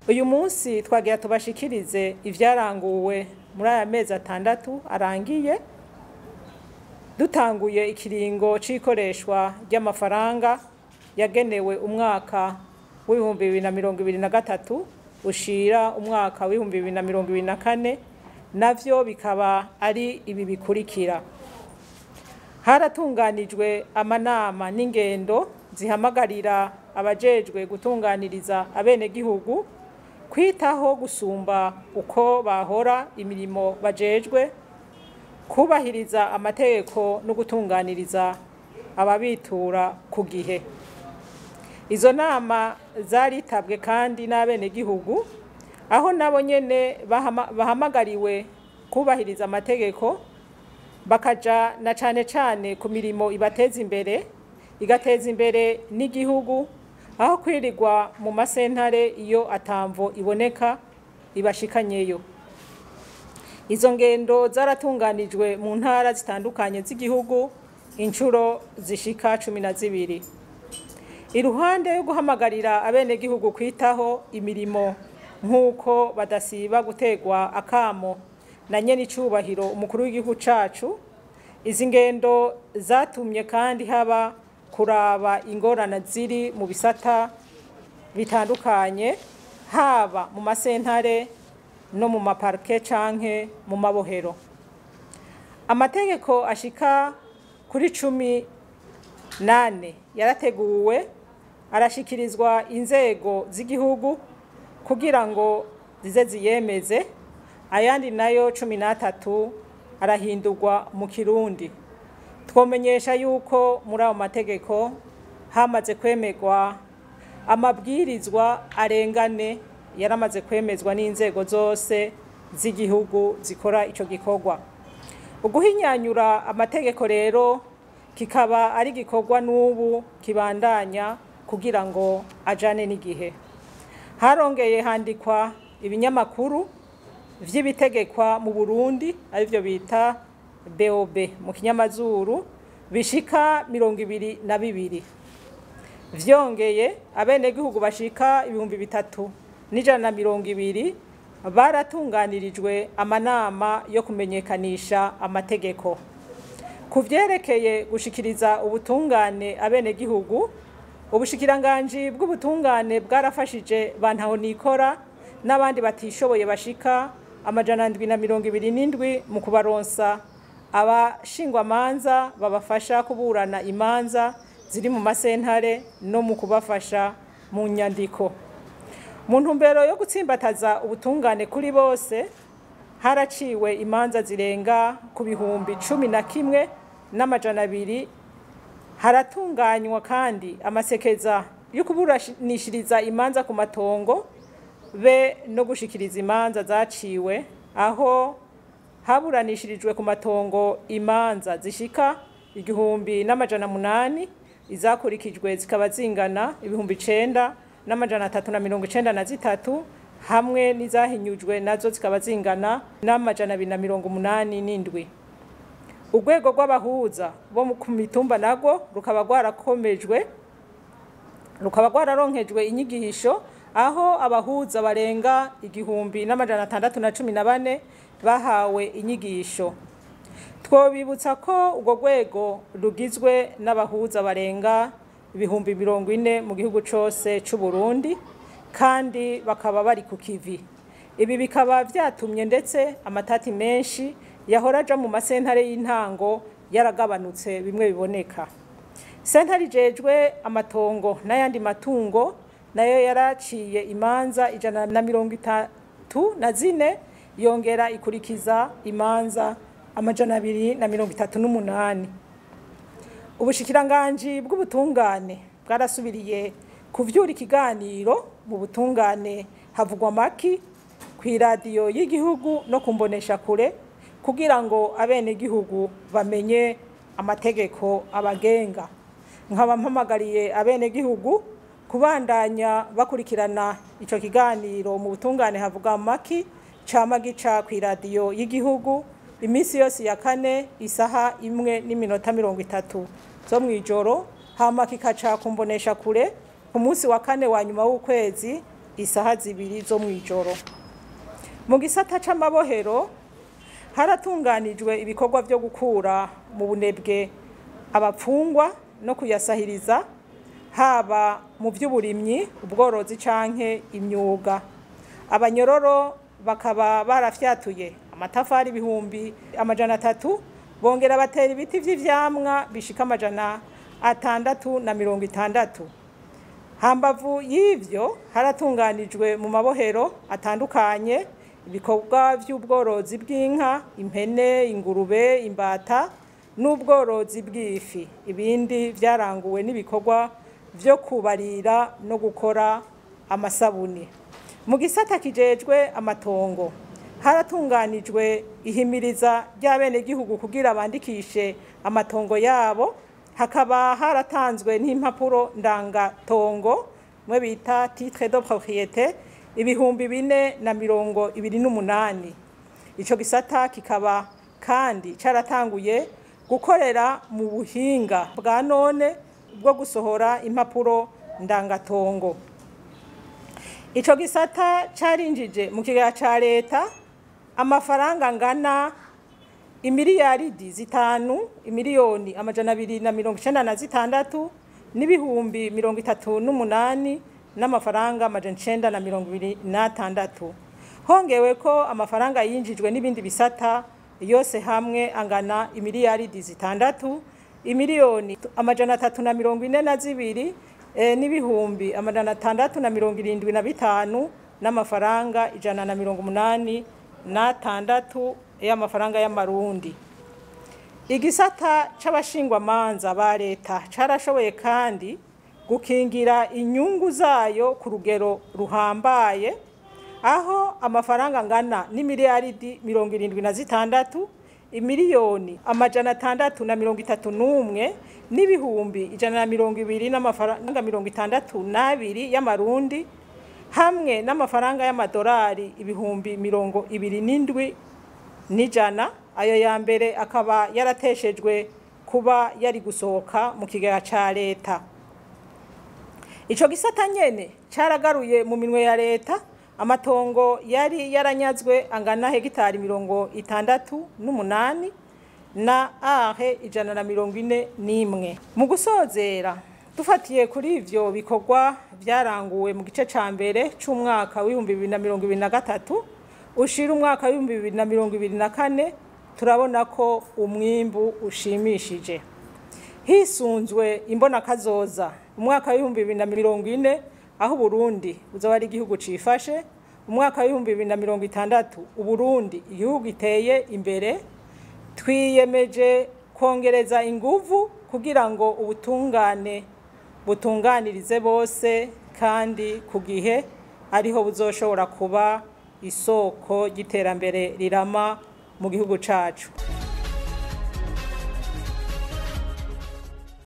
uyu munsi twagira tubashikirize ivyaranguwe muri aya mezi atandatu arangiye dutanguye ikiringo c'ikoreshwa ry'amafaranga yagenewe umwaka w'ibihumbi bibiri na mirongo ibiri na gatatu ushira umwaka w'ibihumbi bibiri na mirongo ibiri na kane navyo bikaba ari ibi bikurikira haratunganijwe amanama n'ingendo zihamagarira abajejwe gutunganiriza abenegihugu kwitaho gusumba uko bahora imirimo bajejwe kubahiriza amategeko no gutunganiriza ababitura ku gihe izo nama zaritabwe kandi n'abenegihugu aho nabo nyene bahamagariwe kubahiriza amategeko bakaja na cane cane ku mirimo ibateza imbere igateza imbere n'igihugu aho kwirirwa mu masentare iyo atamvo iboneka ibashikanyeyo izo ngendo zaratunganijwe mu ntara zitandukanye z'igihugu inshuro zishika cumi na zibiri iruhande yo guhamagarira abenegihugu kwitaho imirimo nk'uko badasiba gutegwa akamo na nyene icubahiro umukuru w'igihugu cacu izi ngendo zatumye kandi haba kuraba ingorana ziri mu bisata bitandukanye haba mu masentare no mu maparke canke mu mabohero amategeko ashika kuri cumi nane yarateguwe arashikirizwa inzego z'igihugu kugira ngo zize ziyemeze ayandi nayo cumi n'atatu arahindurwa mu kirundi twomenyesha yuko muri ayo mategeko hamaze kwemerwa amabwirizwa arengane yaramaze kwemezwa n'inzego zose z'igihugu zikora ico gikorwa uguhinyanyura amategeko rero kikaba ari gikorwa n'ubu kibandanya kugira ngo ajane n'igihe harongeye handikwa ibinyamakuru vy'ibitegekwa mu Burundi arivyo bita BOB mu kinyamazuru bishika mirongo ibiri na bibiri vyongeye abenegihugu bashika ibihumbi bitatu n'ijana na mirongo ibiri baratunganirijwe amanama yo kumenyekanisha amategeko ku vyerekeye gushikiriza ubutungane abenegihugu ubushikiranganji bw'ubutungane bwarafashije bantaho nikora n'abandi batishoboye bashika amajana ndwi na mirongo ibiri n'indwi mu kubaronsa abashingwamanza babafasha kuburana imanza ziri mu masentare no mu kubafasha mu nyandiko mu ntumbero yo gutsimbataza ubutungane kuri bose haraciwe imanza zirenga ku bihumbi cumi na kimwe n'amajana abiri haratunganywa kandi amasekeza yo kuburanishiriza imanza ku matongo be no gushikiriza imanza zaciwe aho haburanishirijwe ku matongo imanza zishika igihumbi n'amajana munani izakurikijwe zikaba zingana ibihumbi icenda n'amajana atatu na mirongo icenda na zitatu hamwe n'izahinyujwe nazo zikaba zingana n'amajana abiri na mirongo umunani n'indwi urwego rw'abahuza bo ku mitumba narwo rukaba rwarakomejwe rukaba rwararonkejwe inyigisho aho abahuza barenga igihumbi n'amajana atandatu na cumi na bane bahawe inyigisho twobibutsa ko urwo rwego rugizwe n'abahuza barenga ibihumbi mirongo ine mu gihugu cyose cy'u Burundi kandi bakaba bari ku kivi ibi bikaba byatumye ndetse amatati menshi yahora aja mu masentare y'intango yaragabanutse bimwe biboneka sentare ijejwe amatongo n'ayandi matungo nayo yaraciye imanza ijana na mirongo itatu na zine yongera ikurikiza imanza amajana abiri na mirongo itatu n'umunani ubushikiranganji bw'ubutungane bwarasubiriye kuvyura ikiganiro mu butungane havugwa maki ku iradiyo y'igihugu no kumbonesha kure kugira ngo abenegihugu bamenye amategeko abagenga nkaba mpamagariye abenegihugu kubandanya bakurikirana ico kiganiro mu butungane havuga maki cama gica ku iradiyo y'igihugu iminsi yose ya kane isaha imwe n'iminota mirongo itatu zo mw'ijoro hama kikaca kumbonesha kure ku munsi wa kane wa nyuma w'ukwezi isaha zibiri zo mu ijoro mu gisata c'amabohero haratunganijwe ibikorwa vyo gukura mu bunebwe abapfungwa no kuyasahiriza haba mu by'uburimyi ubworozi canke imyuga abanyororo bakaba barafyatuye amatafari ibihumbi amajana atatu bongera batera ibiti vy'ivyamwa bishika amajana atandatu na mirongo itandatu hambavu y'ivyo haratunganijwe mu mabohero atandukanye ibikorwa vy'ubworozi bw'inka impene ingurube imbata n'ubworozi bw'ifi ibindi vyaranguwe n'ibikorwa vyo kubarira no gukora amasabuni mu gisata kijejwe amatongo haratunganijwe ihimiriza ry'abenegihugu kugira bandikishe amatongo yabo hakaba haratanzwe n'impapuro ndangatongo mwe bita titre de propriété ibihumbi bine na mirongo ibiri n'umunani ico gisata kikaba kandi caratanguye gukorera mu buhinga bwa none bwo gusohora impapuro ndangatongo ico gisata carinjije mu kigega ca leta amafaranga angana imiliyaridi zitanu imiliyoni amajana abiri na mirongo icenda na zitandatu n'ibihumbi mirongo itatu n'umunani n'amafaranga amajana icenda na mirongo ibiri n'atandatu hongewe ko amafaranga yinjijwe n'ibindi bisata yose hamwe angana imiliyaridi zitandatu imiliyoni amajana atatu na mirongo ine na zibiri e, n'ibihumbi amajana atandatu na mirongo irindwi na bitanu n'amafaranga ijana na mirongo umunani n'atandatu y'amafaranga y'amarundi igisata c'abashingwamanza ba leta carashoboye kandi gukingira inyungu zayo ku rugero ruhambaye aho amafaranga angana n'imiliyaridi mirongo irindwi na zitandatu imiliyoni amajana atandatu na mirongo itatu n'umwe n'ibihumbi ijana na mirongo ibiri n'amafaranga mirongo itandatu n'abiri y'amarundi hamwe n'amafaranga y'amadolari ibihumbi mirongo ibiri n'indwi n'ijana ayo ya mbere akaba yarateshejwe kuba yari gusohoka mu kigega ca leta ico gisata nyene caragaruye mu minwe ya leta amatongo yari yaranyazwe angana hegitari mirongo itandatu n'umunani na ahe ijana na mirongo ine n'imwe mu gusozera dufatiye kuri ivyo bikorwa vyaranguwe mu gice ca mbere c'umwaka w'ibihumbi bibiri na mirongo ibiri na gatatu ushira umwaka w'ibihumbi bibiri na mirongo ibiri na kane turabona ko umwimbu ushimishije hisunzwe imbonakazoza umwaka w'ibihumbi bibiri na mirongo ine aho uburundi buzaba ari igihugu cifashe umwaka w'ibihumbi bibiri na mirongo itandatu uburundi igihugu giteye imbere twiyemeje kongereza inguvu kugira ngo ubutungane butunganirize bose kandi ku gihe ariho buzoshobora kuba isoko ry'iterambere rirama mu gihugu cacu